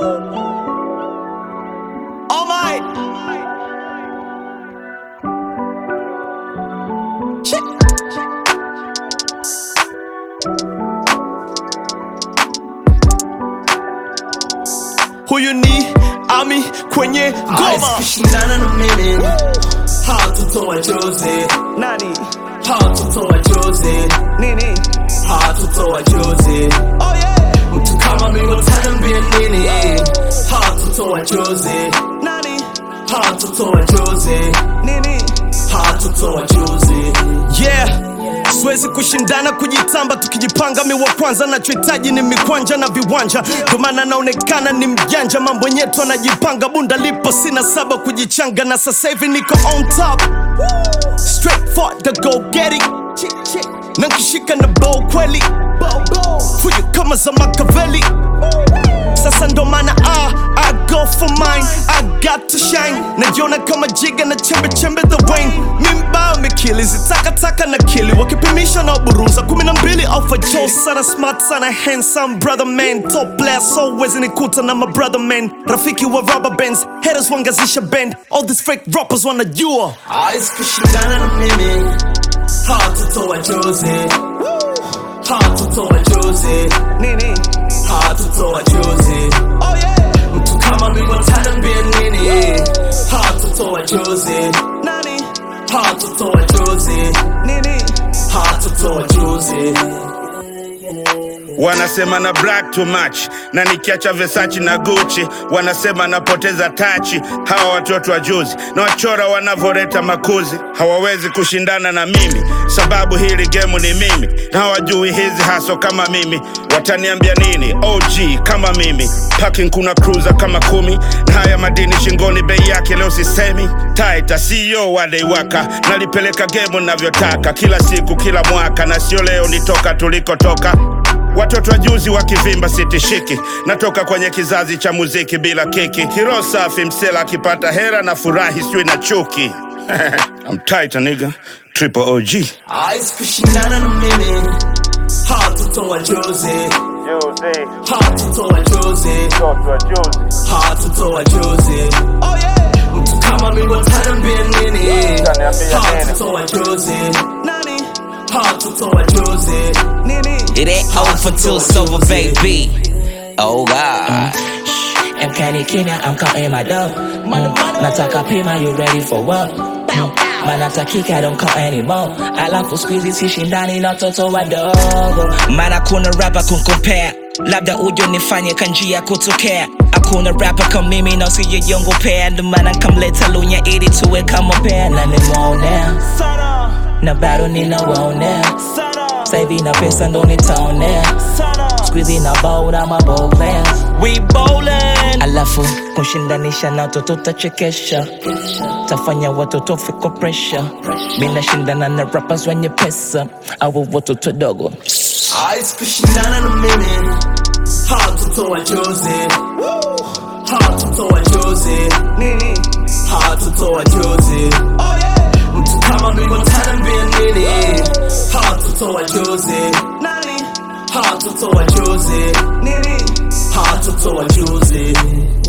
Oh my. Check. Huyu ni Ami kwenye ngoma. kushindana na mimi hatutoa chozi Nani? hatutoa chozi Nini? hatutoa chozi Oh yeah. mtu kama mimi utaniambia nini hatutoa chozi Nani? hatutoa chozi Nini? hatutoa chozi Yeah. Siwezi kushindana kujitamba, tukijipanga mi wa kwanza. Nachohitaji ni mikwanja na viwanja, ndio maana naonekana ni mjanja. Mambo yetu anajipanga, bunda lipo, sina saba kujichanga, na sasa hivi niko on top, straight for the go get it, na nkishika na bow kweli, fujo kama za Makaveli. Sasa ndo maana ah, I go for mine, I got to shine. Najiona kama jiga na chembe chembe the wine. Mimba mikili zitakataka na kili wakipimisha na buruza kumi na mbili alpha Joe sana smart sana handsome brother man top player so wezi nikuta na my brother man rafiki wa rubber bands haters wangazisha band all these fake rappers wanajua hawezi kushindana na mimi hatutoa chozi hatutoa chozi nini hatutoa chozi oh yeah mtu kama mimi utaniambia nini hatutoa chozi nani hatutoa chozi nini hatutoa chozi wanasema na black too much na nikiacha Versace na Gucci wanasema napoteza tachi. Hawa watoto wa juzi na wachora wanavoreta makuzi hawawezi kushindana na mimi, sababu hili gemu ni mimi na hawajui hizi haso kama mimi. Wataniambia nini? OG kama mimi, parking kuna cruiser kama kumi na haya madini shingoni, bei yake leo sisemi. Taita CEO wadeiwaka, nalipeleka gemu navyotaka, kila siku kila mwaka, na sio leo nitoka tulikotoka Watoto wa juzi wakivimba sitishiki, natoka kwenye kizazi cha muziki bila kiki. Hiro safi msela akipata hera na furahi sijui na chuki. I'm tight, nigga. Triple OG. hawezi kushindana na mimi hatutoa chozi hatutoa chozi hatutoa chozi oh yeah mtu kama mimi utaniambia nini hatutoa chozi nani hatutoa chozi nini It ain't over till it's over, baby. Oh God. Mkani Kenya, I'm counting my dough. Mm. Nataka pima, you ready for what? Mm. Manatakika, I don't count anymore. Alafu squeezy sishindani na watoto wadogo. Maana kuna rapa kunkompea labda ujo nifanye kanjia kutokea hakuna rapa kama mimi na usijejongopea ndo maana nkamleta lunya ili tuwe kama pea Na nimeonea sana na bado ninawaonea. sana Sasa hivi na pesa ndo nitaonea. sana Squeezy na bold, I'm a bold player. we bowling Alafu kushindanisha na watoto tachekesha, tafanya watoto fiko pressure. Mimi nashindana na rappers wenye pesa au watoto dogo. hawezi kushindana na mimi hatutoa chozi hatutoa chozi nini hatutoa chozi oh yeah mtu kama mimi utaniambia nini hatutoa chozi nani hatutoa chozi nini hatutoa chozi